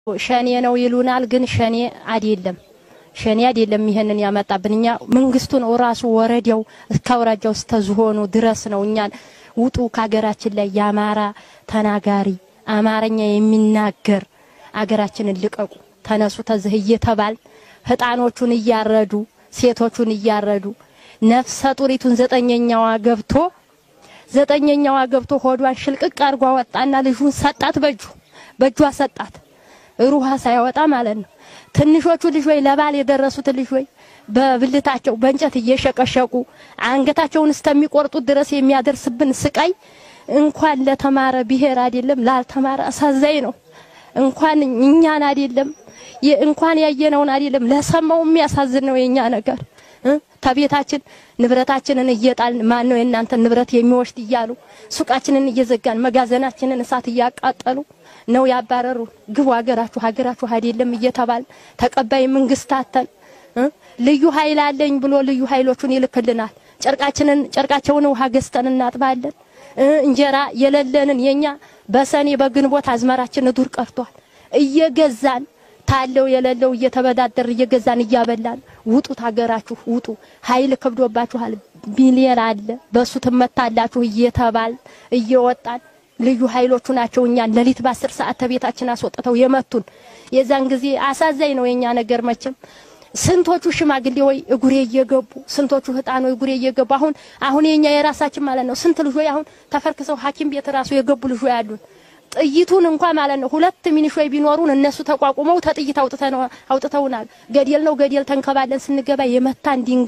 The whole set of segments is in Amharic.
ሸኔ ነው ይሉናል፣ ግን ሸኔ አይደለም። ሸኔ አይደለም ይሄንን ያመጣብን። እኛ መንግስቱ ነው ራሱ ወረዳው እስከ አውራጃው እስከ ዝሆኑ ድረስ ነው እኛን ውጡ ከሀገራችን ላይ የአማራ ተናጋሪ አማርኛ የሚናገር አገራችንን ልቀቁ፣ ተነሱ ተዝህ እየተባል ህጣኖቹን እያረዱ ሴቶቹን እያረዱ ነፍሰ ጡሪቱን ዘጠኘኛዋ ገብቶ ዘጠኘኛዋ ገብቶ ሆዷን ሽልቅቅ አርጓ ወጣና ልጁን ሰጣት። በእጁ በእጇ ሰጣት። ሩሃ ሳያወጣ ማለት ነው። ትንሾቹ ልጅ ወይ ለባል የደረሱት ልጅ ወይ በብልታቸው በእንጨት እየሸቀሸቁ አንገታቸውን እስከሚቆርጡት ድረስ የሚያደርስብን ስቃይ እንኳን ለተማረ ብሔር አይደለም ላልተማረ አሳዛኝ ነው። እንኳን እኛን አይደለም እንኳን ያየነውን አይደለም ለሰማው የሚያሳዝን ነው የኛ ነገር። ተቤታችን ንብረታችንን እየጣልን ማን ነው የእናንተ ንብረት የሚወስድ እያሉ ሱቃችንን እየዘጋን መጋዘናችንን እሳት እያቃጠሉ ነው ያባረሩ። ግቡ ሀገራችሁ ሀገራችሁ አይደለም እየተባል ተቀባይ መንግስት አተን ልዩ ኃይል አለኝ ብሎ ልዩ ኃይሎቹን ይልክልናል። ጨርቃችንን ጨርቃቸውን ውሃ ገዝተን እናጥባለን። እንጀራ የሌለንን የኛ በሰኔ በግንቦት አዝመራችን ዱር ቀርቷል። እየገዛን ታለው የሌለው እየተበዳደር እየገዛን እያበላን ውጡት፣ ሀገራችሁ ውጡ፣ ኃይል ከብዶባችኋል፣ ሚሊየን አለ በሱ ትመታላችሁ እየተባል እየወጣን ልዩ ኃይሎቹ ናቸው እኛን ሌሊት በአስር ሰዓት ተቤታችን አስወጥተው የመቱን። የዛን ጊዜ አሳዛኝ ነው የኛ ነገር መቼም ስንቶቹ ሽማግሌ ወይ እጉሬ እየገቡ ስንቶቹ ህጣን ወይ እጉሬ እየገቡ አሁን አሁን የኛ የራሳችን ማለት ነው ስንት ልጆች አሁን ተፈርክሰው ሐኪም ቤት ራሱ የገቡ ልጆች ያሉን ጥይቱን እንኳን ማለት ነው ሁለት ሚኒሾይ ቢኖሩን እነሱ ተቋቁመው ተጥይት አውጥተው አውጥተውናል። ገደል ነው ገደል ተንከባለን ስንገባ የመታን ድንጋ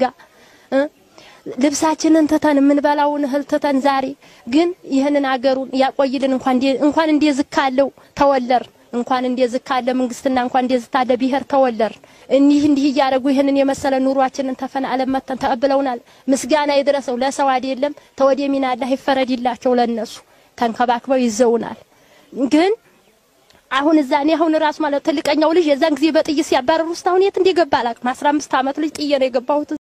ልብሳችንን ትተን የምንበላውን እህል ትተን ዛሬ ግን ይህንን አገሩን ያቆይልን። እንኳን እንኳን እንደዚህ ካለው ተወለር እንኳን እንደዚህ ካለ መንግስትና እንኳን እንደዚህ ካለ ብሔር ተወለር እኒህ እንዲህ እያደረጉ ይህንን የመሰለ ኑሯችንን ተፈናዕለን መተን ተቀብለውናል። ምስጋና ይድረሰው ለሰው አይደለም ተወደ ሚና አላህ ይፈረድላቸው ለነሱ ተንከባክበው ይዘውናል። ግን አሁን እዛ እኔ አሁን ራሱ ማለት ትልቀኛው ልጅ የዛን ጊዜ በጥይት ሲያባረሩ ውስጥ አሁን የት እንደገባ አላውቅም። 15 ዓመት ልጅ ጥዬ ነው የገባሁት።